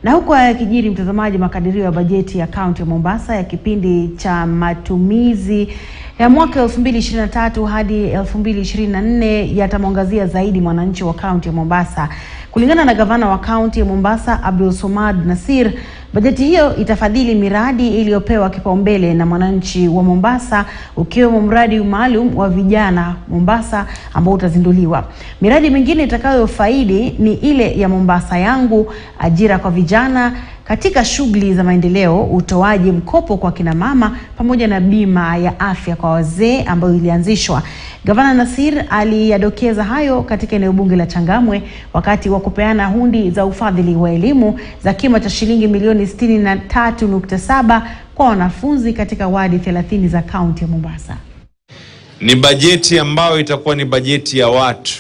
Na huku yakijiri, mtazamaji, makadirio ya bajeti ya kaunti ya Mombasa ya kipindi cha matumizi ya mwaka 2023 hadi 2024 yatamwangazia zaidi mwananchi wa kaunti ya Mombasa. Kulingana na gavana wa kaunti ya Mombasa Abdul Somad Nasir, bajeti hiyo itafadhili miradi iliyopewa kipaumbele na mwananchi wa Mombasa, ukiwemo mradi maalum wa vijana Mombasa ambao utazinduliwa. Miradi mingine itakayofaidi ni ile ya Mombasa yangu, ajira kwa vijana katika shughuli za maendeleo, utoaji mkopo kwa kina mama pamoja na bima ya afya kwa wazee ambayo ilianzishwa. Gavana Nasir aliyadokeza hayo katika eneo bunge la Changamwe wakati wa kupeana hundi za ufadhili wa elimu za kima cha shilingi milioni 63.7 kwa wanafunzi katika wadi 30 za kaunti ya Mombasa. Ni bajeti ambayo itakuwa ni bajeti ya watu,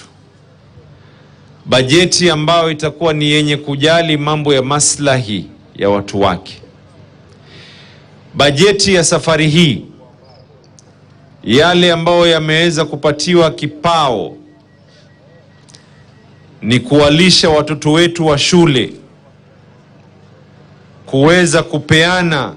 bajeti ambayo itakuwa ni yenye kujali mambo ya maslahi ya watu wake. Bajeti ya safari hii, yale ambayo yameweza kupatiwa kipao ni kuwalisha watoto wetu wa shule, kuweza kupeana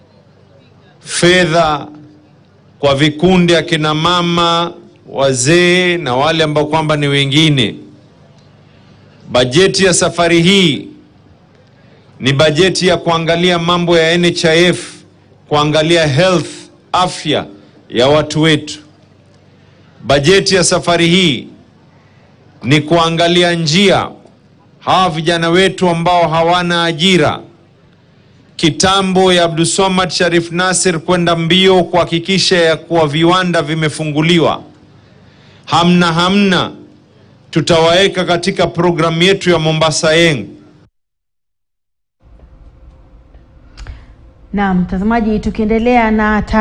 fedha kwa vikundi akina mama, wazee na wale ambao kwamba ni wengine. Bajeti ya safari hii ni bajeti ya kuangalia mambo ya NHIF, kuangalia health, afya ya watu wetu. Bajeti ya safari hii ni kuangalia njia hawa vijana wetu ambao hawana ajira kitambo ya Abdulswamad Sharif Nasir kwenda mbio kuhakikisha ya kuwa viwanda vimefunguliwa. Hamna hamna, tutawaweka katika programu yetu ya Mombasa Yeng. Na mtazamaji, tukiendelea na